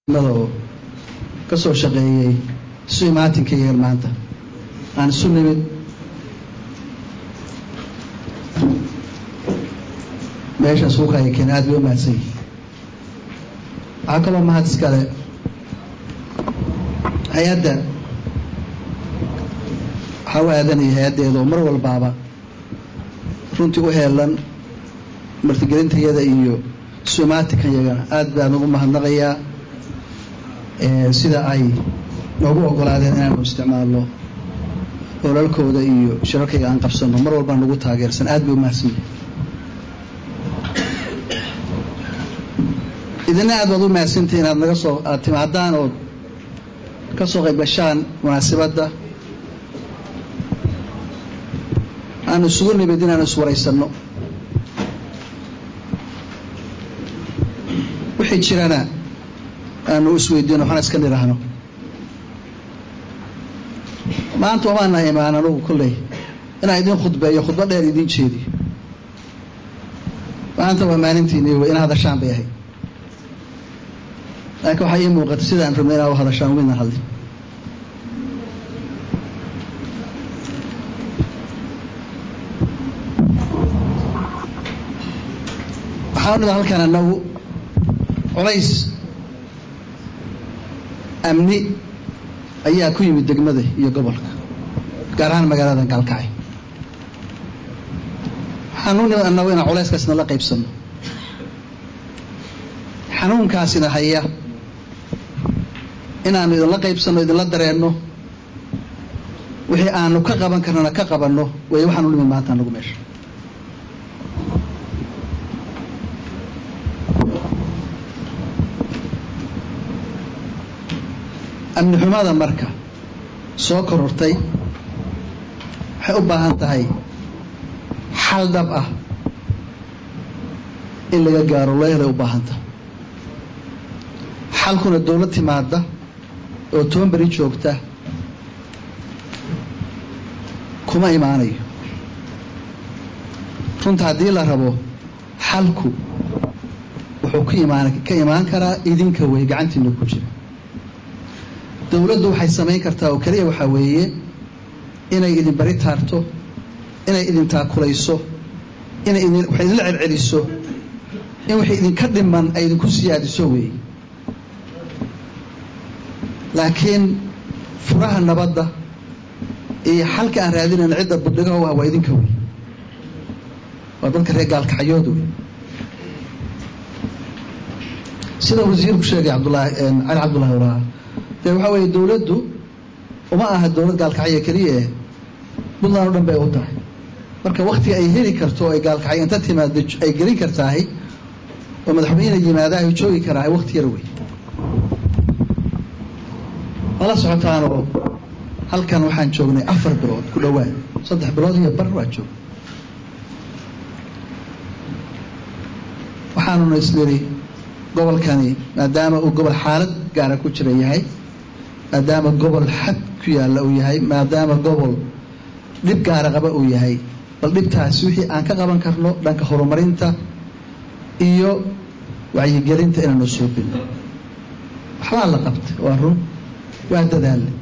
oo ka soo shaqeeyey isu imaatinka yagan maanta aan isu nimid meesha suuqa ay keen aad bay u mahadsan yihin waxaa kaloo mahad iskale hay-adda waxaa u aadanaya hay-addeeda oo mar walbaaba runtii u heelan martigelintayada iyo isu imaatinkan yagana aad baan ugu mahadnaqayaa sida ay noogu ogolaadeen inaanu isticmaalno olalkooda iyo shirarkayga aan qabsanno mar walbaa nagu taageersan aad bay u mahadsan yihin idina aad baad u mahadsantahi inaad naga soo aad timaadaan ood ka soo qayb gashaan munaasibadda aanu isugu nimid inaanu iswaraysanno wixii jirana aanu isweydiino waxaan iska nidhaahno maanta omaana imaan anugu kolley inaan idin khudbeeyo khudbo dheer idiin jeediyo maanta waa maalintiini w ina hadashaan bay ahayd laakiin waxaa ii muuqata sidaan rabnay inaa u hadashaan midna hadlin waxaa unida halkaan anagu colays amni ayaa ku yimid degmada iyo gobolka gaar ahaan magaalada gaalkacay waxaan u nimid annagu inaan culayskaasna la qaybsanno xanuunkaasina haya inaanu idinla qaybsanno idinla dareenno wixii aanu ka qaban karnana ka qabanno way waxaan u nimid maanta anagu meesha amni xumada marka soo korortay waxay u baahan tahay xal dhab ah in laga gaaro loo helay u baahan tahay xalkuna dowlad timaada oo toban beri joogta kuma imaanayo runta haddii la rabo xalku wuxuu ka imaan ka imaan karaa idinka wey gacantiina ku jira dowladdu waxay samayn kartaa oo keliya waxaa weeye inay idin bari taarto inay idin taakulayso inay idin wax idinla celceliso in wixii idinka dhiman ay idinku siyaadiso weeye laakiin furaha nabadda iyo xalka aan raadinayna cidda budhigaha u ah waa idinka wey waa dadka reer gaalkacyooda wey sida wasiirku sheegay cabdulaahi cali cabdullahi waraha dee waxaa weeye dowladdu uma aha dowlad gaalkacyo keliya eh puntland o dhan bay u tahay marka waktiga ay heli karto oo ay gaalkacyo inta timaado ay gelin kartaahay oo madaxweyne yimaadaah ay joogi karaahay wakti yar wey mala socotaanoo halkan waxaan joognay afar bilood ku dhowaad saddex bilood iyo bar waa joog waxaanuna isniri gobolkani maadaama uu gobol xaalad gaara ku jira yahay maadaama gobol xad ku yaalla uu yahay maadaama gobol dhib gaara qaba uu yahay bal dhibtaasi wixii aan ka qaban karno dhanka horumarinta iyo wacyigelinta inaanu suubino waxbaa la qabtay waa run waa dadaalle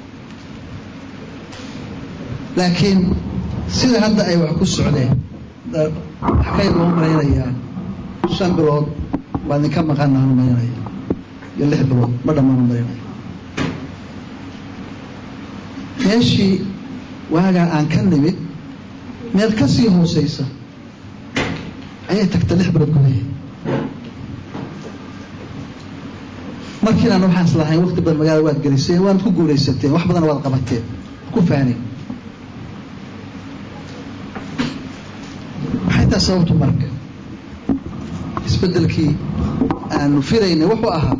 laakiin sida hadda ay wax ku socdeen xagay loo malaynayaa shan bilood waa idinka maqanaanu maynaya iyo lix bilood ma dhammaanu maynaya meeshii waagaa aan ka nimid meel ka sii hooseysa ayay tagta lix bilood gudaheed markiinaan waxaan islahayn wakti badan magaalada waad geliseen waanad ku guulaysateen wax badan waad qabateen ku faaneen maxay taa sababtu marka isbeddelkii aanu filaynay wuxuu ahaa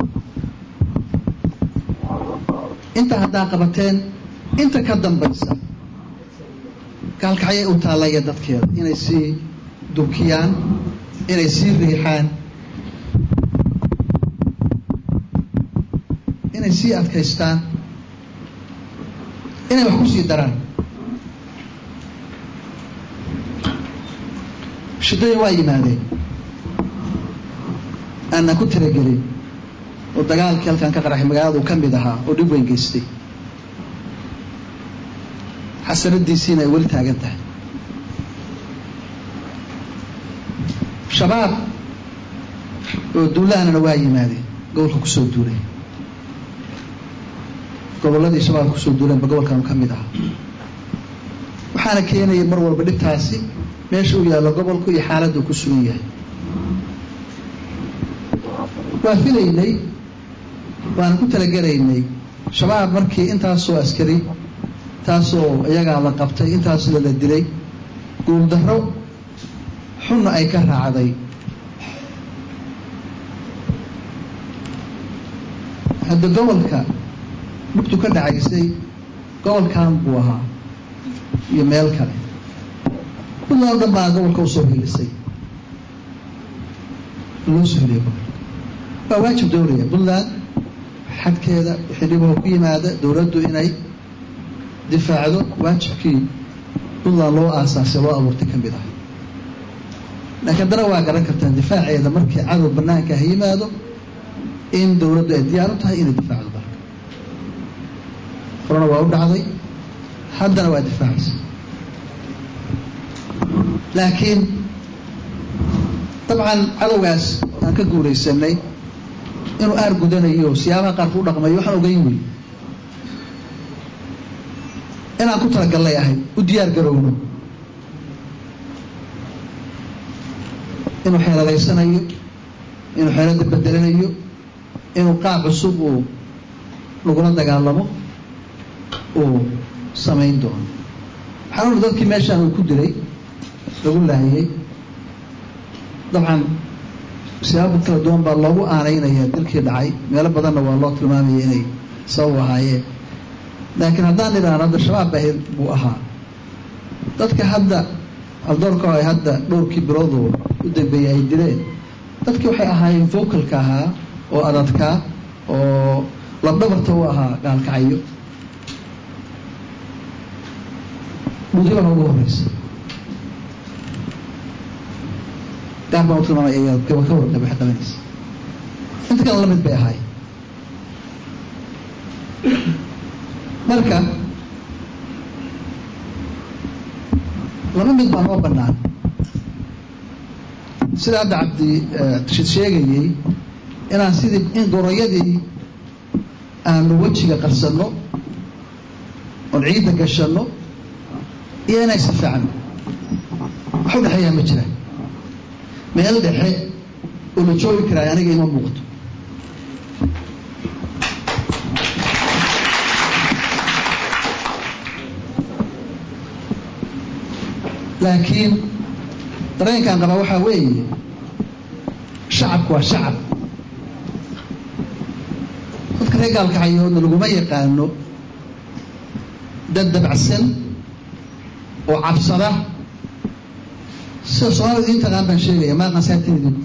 inta haddaa qabateen inta ka dambaysa gaalkacyay u taallaya dadkeeda inay sii dubkiyaan inay sii riixaan inay sii adkaystaan inay wax ku sii daraan shidooyin waa yimaadeen aanan ku talagelin oo dagaalkii halkan ka qaraxay magaalada uu ka mid ahaa oo dhib weyn geystay xasanadiisiina ay weli taagan tahay shabaab oo duulahanana waa yimaadeen gobolka kusoo duulay gobolladii shabaab kusoo duuleenba gobolkanu ka mid ahaa waxaana keenaya mar walba dhibtaasi meesha uu yaallo gobolku iyo xaaladda uu ku sugan yahay waa filaynay waana ku talagelaynay shabaab markii intaasoo askari intaasoo iyagaa la qabtay intaasoo la dilay guuldarro xunna ay ka raacday hadda gobolka mugtu ka dhacaysay gobolkan buu ahaa iyo meel kale puntland o dhan baa gobolka usoo hilisay loo soo hiliyay gobolka waa waajib dowlaya puntland xadkeeda wixii dhiboo ku yimaada dowladdu inay difaacdo waajibkii puntland loo aasaasay loo abuurtay ka mid ah laakiin haddana waa garan kartaan difaaceeda markii cadow banaanka ha yimaado in dowladdu ay diyaar u tahay inay difaacdo dalka horena waa u dhacday haddana waa difaacaysa laakiin dabcan cadowgaas aan ka guulaysanay inuu aar gudanayo siyaabaha qaarku u dhaqmayo waxaan ogeyn wey inaan ku talagallay ahayd u diyaar garowno inuu xeeladaysanayo inuu xeelada bedelanayo inuu qaab cusub uu lagula dagaalamo uu samayn doono waxaan uri dadkii meeshaan uu ku dilay lagu laayay dabcan siyaabo kala duwan baa loogu aanaynaya dilkii dhacay meelo badanna waa loo tilmaamaya inay sabab ahaayeen laakiin haddaan idhaahno hadda shabaab bahir buu ahaa dadka hadda aldoorka ay hadda dhowrkii biloodu u dambeeyey ay dileen dadkii waxay ahaayeen vocalka ahaa oo adadkaa oo labdhabarta u ahaa gaalkacyo mudibana ugu horeysa gaar baan u tilmaamay ayaa gaba ka warqab waxay qabanaysa inta kale lamid bay ahaay marka laba mid baa noo bannaan sida hadda cabdi rashid sheegayey inaan sidii in gorayadii aanu wejiga qarsanno oon ciidda gashanno iyo inay si fiican wax u dhexeeyaa ma jiraan meel dhexe oo la joogi karaay aniga ima muuqto laakiin dareenkaan qabaa waxaa weeye shacabku waa shacab dadka reer gaalkacayoodna laguma yaqaano dad dabacsan oo cabsada sida soomaalida idiin taqaan baan sheegaya maaqan saatin idinku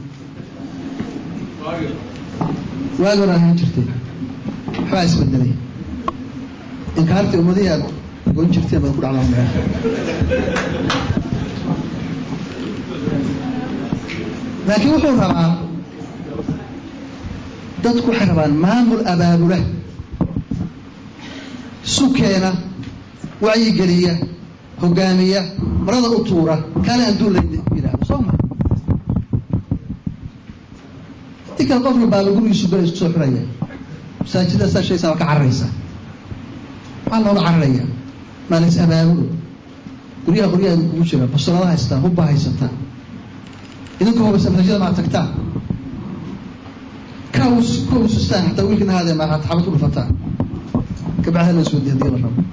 waagi hore ahaan jirtay waxbaa isbedelay inkaartii ummadihii aad goyn jirteen baad ku dhacdaa meel laakiin wuxuu rabaa dadku waxay rabaan maamul abaabula sukeena wacyigeliya hogaamiya marada u tuura kaale hadduu la yidhaahdo soo ma intii kale qofna baaba gurigiisu bela isku soo xiraya masaajida saa shaysaa waa ka cararaysa maxaa looga cararaya maa la is abaabulo guryaha qoryaha kugu jira basolada haystaan hubba haysataan idinku hubaysa masaajida maa tagtaan kaus kausustaan xataa wiilkan ahaadee maa xabad ku dhufataan kabacdi la iswadi hadii la rabo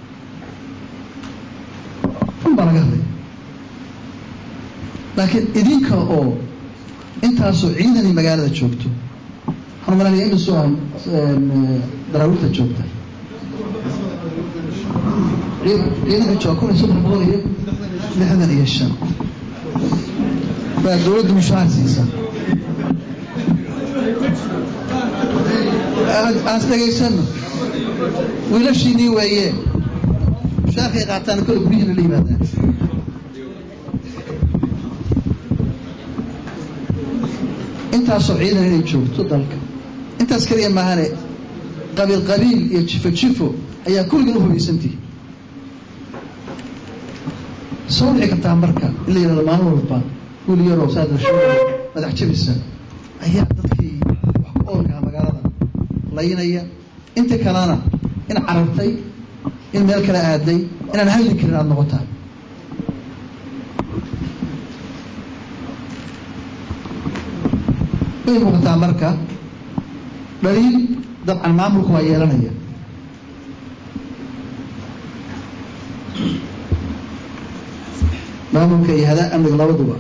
run baa laga hadlaya laakiin idinka oo intaasoo ciidani magaalada joogto waxaan malanaya imisoo ah daraawiirta joogta ciidanka jooga kun iyo saddex boqol iyo lixdan iyo shan baa dowladdu mushaar siisa aas dhegaysano wiilashiinii weeye mushaarkay qaataan kole guryihiina la yimaadaan intaasoo ciidan inay joogto dalka intaas keliya maahane qabiil qabiil iyo jifo jifo ayaa kulligan u hubaysantihi soo dhici kartaa marka in la yidhahdo maalin walba wiil yaroo saadasho madax jabisa ayaa dadkii wax ku oolkaha magaalada laynaya inta kalena in carartay in meel kale aaday inaan hadli karin aada noqotaa way muuqataa marka dhaliil dabcan maamulku waa yeelanaya maamulka iyo hadaa amniga labaduba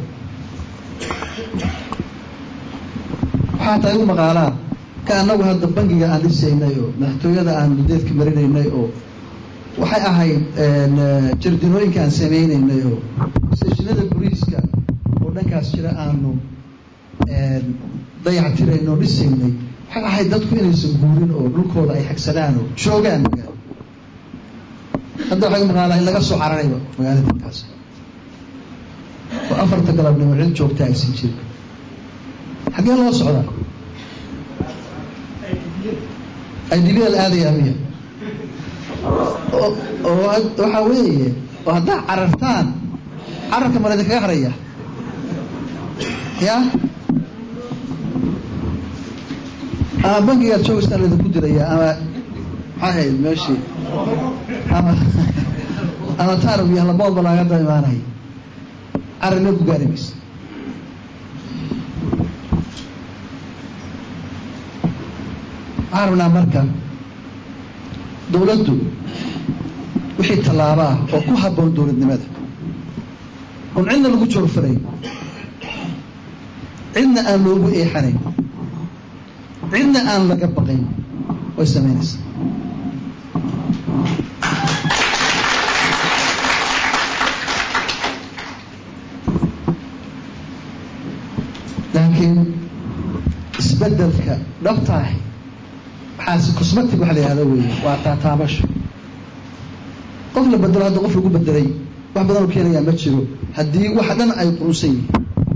waxaa tahay u maqaalaa ka annagu hadda bangiga aan dhisaynay oo madaxtooyada aan mudeedka marinaynay oo waxay ahayd jardinooyinka aan samaynaynay oo seshinada boliiska oo dhankaas jira aanu dayactirayn oo dhisaynay waxay ahayd dadku inaysan guurin oo dhulkooda ay xagsadaan oo joogaan magaalo hadda waxay u maqaalaa in laga soo cararayba magaalada inkaas oo afarta galabnimo cid joogta aysan jirin xaggee loo socdaa idbl aadayaa miya oo waxaa weeye oo haddaa carartaan cararka mala idinkaga haraya ya ama bankigaad joogaystaan laydinku diraya ama maxaa hayd meeshii ama ama taarab iyo laboodba laaga da imaanaya cararna ku gaari maysa waxaan rabnaa marka dowladdu wixii tallaabo ah oo ku habboon dowladnimada oon cidna lagu joorfarayn cidna aan loogu eexanayn cidna aan laga baqayn way samaynaysaa laakiin isbeddelka dhabtaahi waxaas cosmetic waxa la yihahda weeye waa taataabasho qof la bedelo hadda qof lagu bedelay wax badan oo keenayaa ma jiro haddii wax dhan ay qurunsan yihiin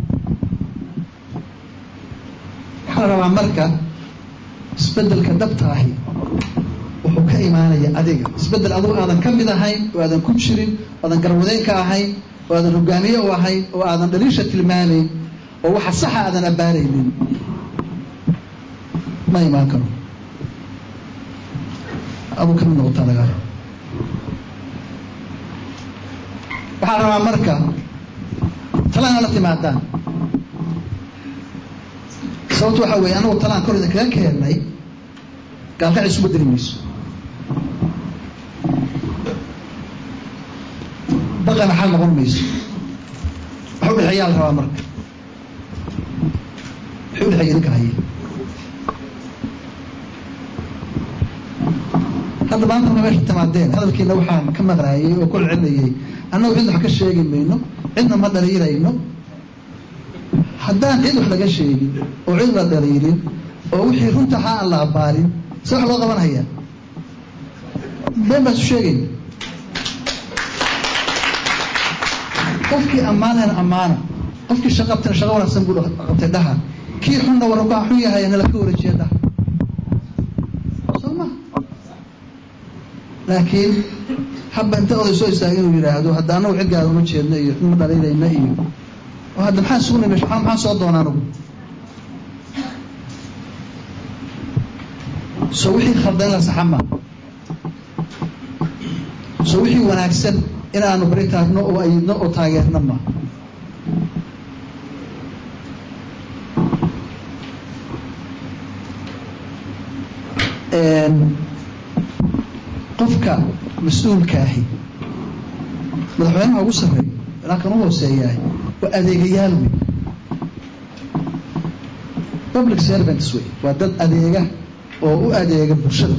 waxaa la rabaa marka isbeddelka dhabtaahi wuxuu ka imaanaya adiga isbeddel adugu aadan ka mid ahayn oo aadan ku jirin oo aadan garwadeyn ka ahayn oo aadan hogaamiye u ahayn oo aadan dhaliisha tilmaamayn oo waxa saxa aadan abbaaraynin ma imaan karo aduu kamid noqotaa laga waxaa rabaa marka talaan la timaadaan sababto waxaa weeye anagu talaan kor idinkaga keennay gaalkac isu bedeli mayso baqana xal noqon mayso wax u dhexeeyaa la rabaa marka waxay u dhexeeya idinka haya hadda maanta marka meesha timaadeen hadalkiina waxaan ka maqnaayey oo kol celinayay annagu cidna wax ka sheegi mayno cidna ma dhaliilayno haddaan cid wax laga sheegin oo cid la dhaliilin oo wixii runta ahaa aan la abbaalin se wax loo qabanhayaa been baan isu sheegayna qofkii ammaanayna ammaana qofkii shaqo qabtayna shaqo wanaagsan buu qabtay dhaha kii xunna warabaa xun yahay nala ka wareejiya dhaha soo ma laakiin habba inta oday soo istaagay inuu yidhaahdo hadda anagu cidgaada uma jeedno iyo ma dhaliilayna iyo oo hadda maxaan sugnay mesh maa maxaan soo doona anagu so wixii khaldan la saxa ma so wixii wanaagsan inaanu bari taagno oo ayidno oo taageerno ma qofka mas-uulka ahi madaxweynaha ugu sarreeya ilaa kan u hooseeyahay waa adeegayaal wey public servants wey waa dad adeega oo u adeega bulshada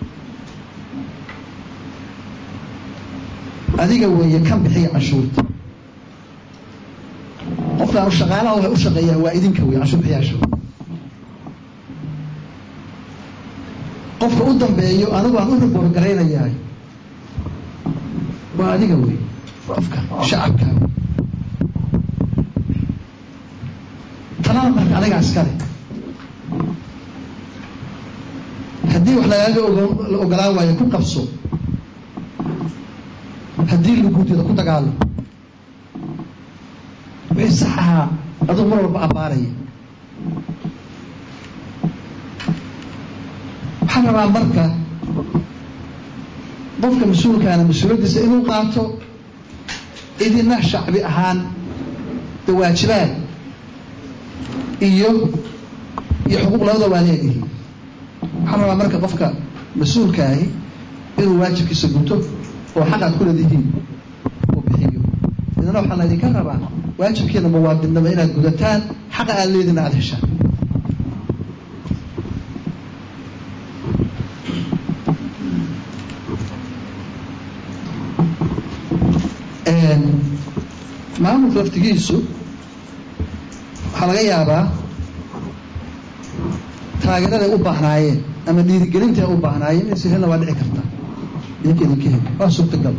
adiga weeye kan bixiya canshuurta qofkaan shaqaalaha waxay u shaqeeyaan waa idinka wey canshuur bixiyaasha qofka u dambeeyo anigu aan u riboor garaynayahay waa adiga wey qofka shacabka talada marka adiga iskale haddii wax lagaaga ogolaan waayo ku qabso haddii laguudyada ku dagaalo wixii sax ahaa aduu mar walba abbaaraya waxaan rabaa marka qofka mas-uulkaana mas-uuliyaddiisa inuu qaato idina shacbi ahaan de waajibaad iyo iyo xuquuq labada waa leedihi waxaan rabaa marka qofka mas-uulkaahi inuu waajibkiisa guto oo xaq aad ku leedihiin uu bixiyo idina waxaa laydinka rabaa waajibkiina muwaadinnada inaad gudataan xaqa aad leediina aada heshaan maamulka laftigiisu waxaa laga yaabaa taageeraday u baahnaayeen ama dhiirigelinta u baahnaayeen inaysa helna waa dhici karta idinka idinka hel waa suurtagal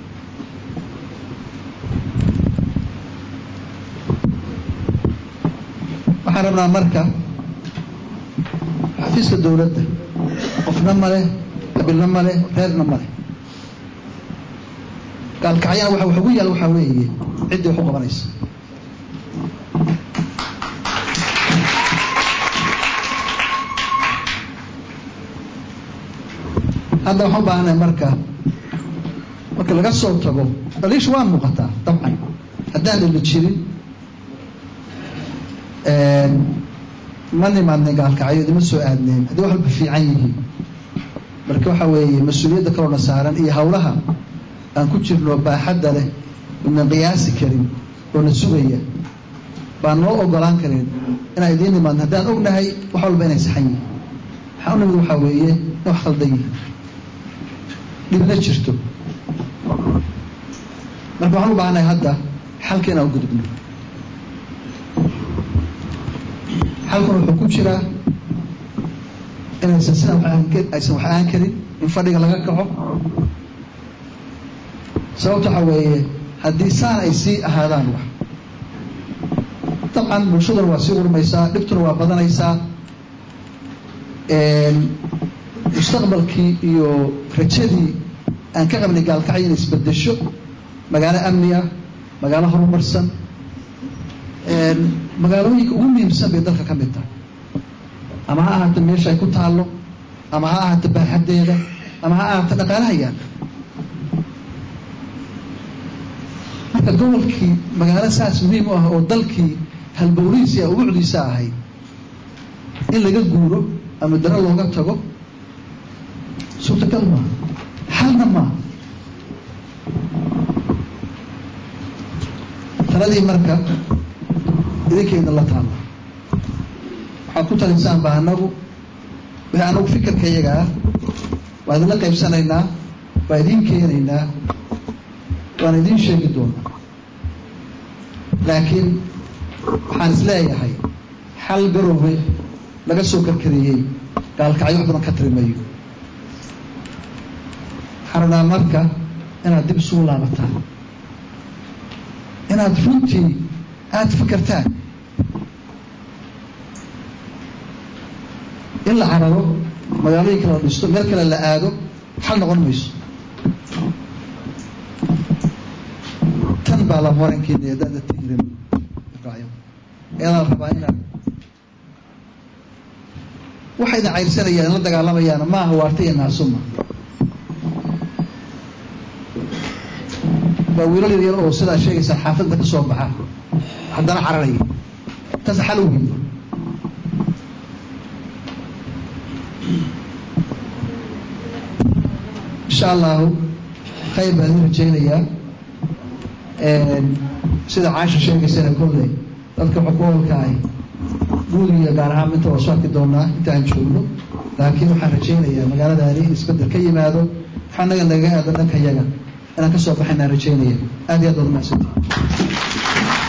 waxaan rabnaa marka xafiiska dowladda qofna ma leh qabilna ma leh reerna ma leh gaalkacyana waxa wax ugu yaal waxaa weeye ciddii wax u qabanaysa hadda waxaan u baahanay marka marka laga soo tago dhaliisha waa muuqataa dabcan haddaan dhali jirin ma nimaadneen gaalkacyo idima soo aadneen haddii wax walba fiican yihiin marka waxaa weeye mas-uuliyadda kaloona saaran iyo hawlaha aan ku jirno baaxadda leh idnan qiyaasi karin oo na sugaya baan noo ogolaan karin inaan idiin nimaadno haddaan ognahay wax walba inay saxan yihin waxaa u nimid waxaa weeye in wax khaldan yihin dhibna jirto marka waxaan u baahannahay hadda xalka inaan u gudubno xalkuna wuxuu ku jiraa inaysan sidan aysan wax aan karin in fadhiga laga kaco sababta waxaa weeye haddii saan ay sii ahaadaan wax dabcan bulshaduna waa sii urmaysaa dhibtuna waa badanaysaa mustaqbalkii iyo rajadii aan ka qabnay gaalkacyo inay isbedesho magaalo amni ah magaalo horumarsan magaalooyinka ugu muhiimsan bay dalka ka mid tahay ama ha ahaato meesha ay ku taallo ama ha ahaato baaxaddeeda ama ha ahaato dhaqaalaha yaala marka gobolkii magaalo saas muhiim u ah oo dalkii halbowlihiisa ubucdiisa ahayd in laga guuro ama daro looga tago suurtagal maaha xalna maaha taladii marka idinkayna la taalla waxaad ku talinsaan ba anagu wixii anagu fikirka iyaga ah waa idinla qaybsanaynaa waa idiin keenaynaa waan idiin sheegi doonaa laakiin waxaan is leeyahay xal garowe laga soo karkariyey gaalkacyo wax badan ka tirimayo waxaan rabnaa marka inaad dib isugu laabataan inaad runtii aada fikirtaan in la cararo magaalooyinka la dhisto meel kale la aado xal noqon mayso tan baa la warankeena ee dada tiirin eedaa la rabaa inaad waxay idin cayrsanayaan in la dagaalamayaana maaha waarta iyo naasuma waa wiilal yaryar oo sidaa sheegaysaa xaafadda ka soo baxa haddana cararaya taas xal u weyn insha allahu khayr baan idin rajaynayaa sida caasha sheegaysana kolley dadka xukuumalka ahi guudiga gaar ahaan inta waa soo arki doonaa intaan joogno laakiin waxaan rajaynayaa magaaladaani in isbeddel ka yimaado waxaa naga nagaga aado dhanka yaga inaan ka soo baxaynaan rajaynaya aad iyo aad baad umahadsantahay